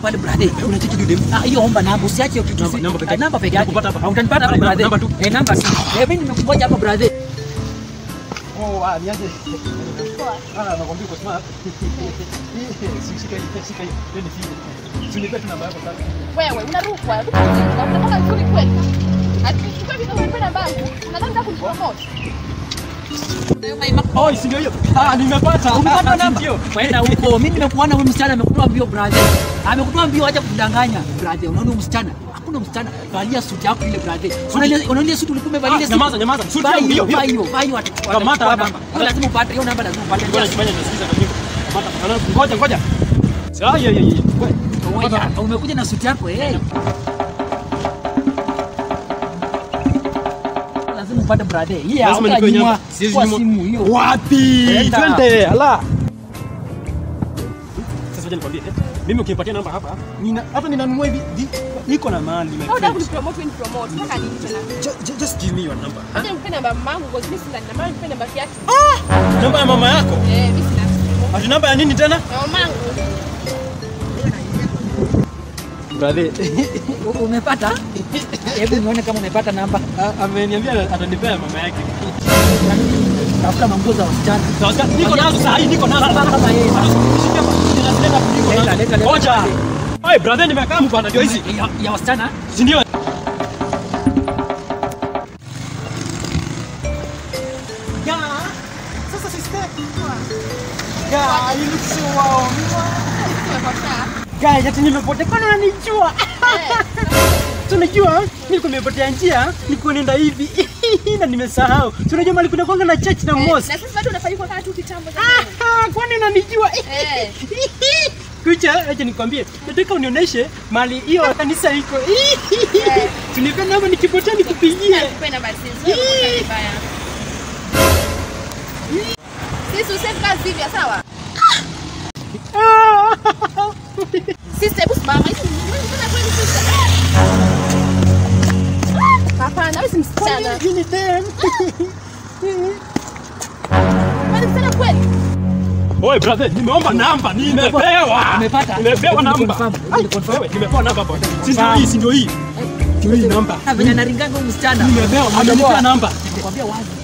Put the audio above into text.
pale brother. Unacheki dude. Ah, hiyo omba namba, usiache hiyo kitu. Namba- si- namba peke Ah, yake. Namba peke yake. Nakupata hapa. Ah, Utanipata hapa Namba- brother. namba tu. Eh, namba si. Eh, mimi nimekungoja hapa brother. Oh, ah, niaje. Ah, nakwambia uko smart. Shika hii, shika hii. Ndio nifie. Sinipe tu namba yako sasa. Wewe unarukwa, unataka vizuri kweli? Atichukua vitu vya namba yangu. Nadhani nataka kunipromote. Oh, si ndio hiyo? Ah, nimepata. Umepata Ah, namba? ndio. Kwenda huko. Mimi nimekuona huyu msichana amekutoa mbio brother. Amekutoa mbio acha kudanganya brother. Unaona huyu msichana? Hakuna msichana. Valia suti yako ile brother. Unaona unaona ile suti ulikuwa umevalia ile Ah, suti? nyamaza, nyamaza. Suti Vaa yangu hiyo, hiyo, vaa hiyo. hiyo, vaa hiyo atachukua. Kamata atachukua hapa. namba. Hiyo lazima upate hiyo namba lazima upate. Ngoja nifanye nasikiza kwa nyimbo. Kamata. Ana- Ngoja, ngoja. Ah, yeah, yeah, yeah. Wewe. Ngoja, umekuja na suti yako eh. Lazima upate brother. Hii Lazima hapa nikuwe nyuma nyuma. Siwezi kwa nyuma. simu hiyo. Wapi? Enda. Twende. Ala. Sasa wacha nikwambie, eh, mimi ukinipatia namba hapa, nina hata ninanunua hivi vi- niko na mali my Au nataka friend. kunipromote, unipromote. Nataka nini tena? Ju- ju- Just give me your number. huh? Acha nipe namba ya mamangu, because mimi sina namba, nipe namba yake. Namba ya mama yako? Eh, mimi sina. Ati namba ya nini tena? Na mamangu. Brother, U- Umepata? Hebu nione kama umepata namba. a- ameniambia atanipea mama yake. Tafuta manguo za wasichana. Sasa niko nazo saa hii, niko nazo. Sasa kama yeye. Shika hapa, ninazileta hapo, niko Leta, nazo. leta, leta. Ngoja. Oi, brother nimekaa bwana ndio hizi. Ya, ya wasichana? Si ndio? Ya. Sasa sister. Ya, you look so wow. Tumepotea. Guys, ati nimepotea kwani unanijua? Eh, Tunajua nilikuwa nimepotea njia, nilikuwa nenda hivi na nimesahau. Tunajua mali kuna kwanga na church na eh, mosque. na sisi bado unafanya kwa kama tu kitambo jamani. Ah, kwani unanijua? Eh. Kucha, acha nikwambie, nataka unionyeshe mali hiyo kanisa iko. Tunipenda namba nikipotea nikupigie. Nipe namba sisi. Wewe uko vibaya. Sisi useme kazi hivi sawa? Ah. Sister, hebu simama. Hizi ni wewe mbona kweli sister? Hapana, wewe si msichana. Kwani ni dem? Wewe ni msichana kweli? Oi brother, nimeomba namba, nimepewa. Umepata? Nimepewa Hebu namba. confirm, hebu Ai, confirm. wewe, nimepewa namba bwana. Si ndio hii, si ndio hii. Ndio hii namba. Na venye anaringanga huyu msichana. Nimepewa, Amepewa. amenipa namba. Nikwambia wazi.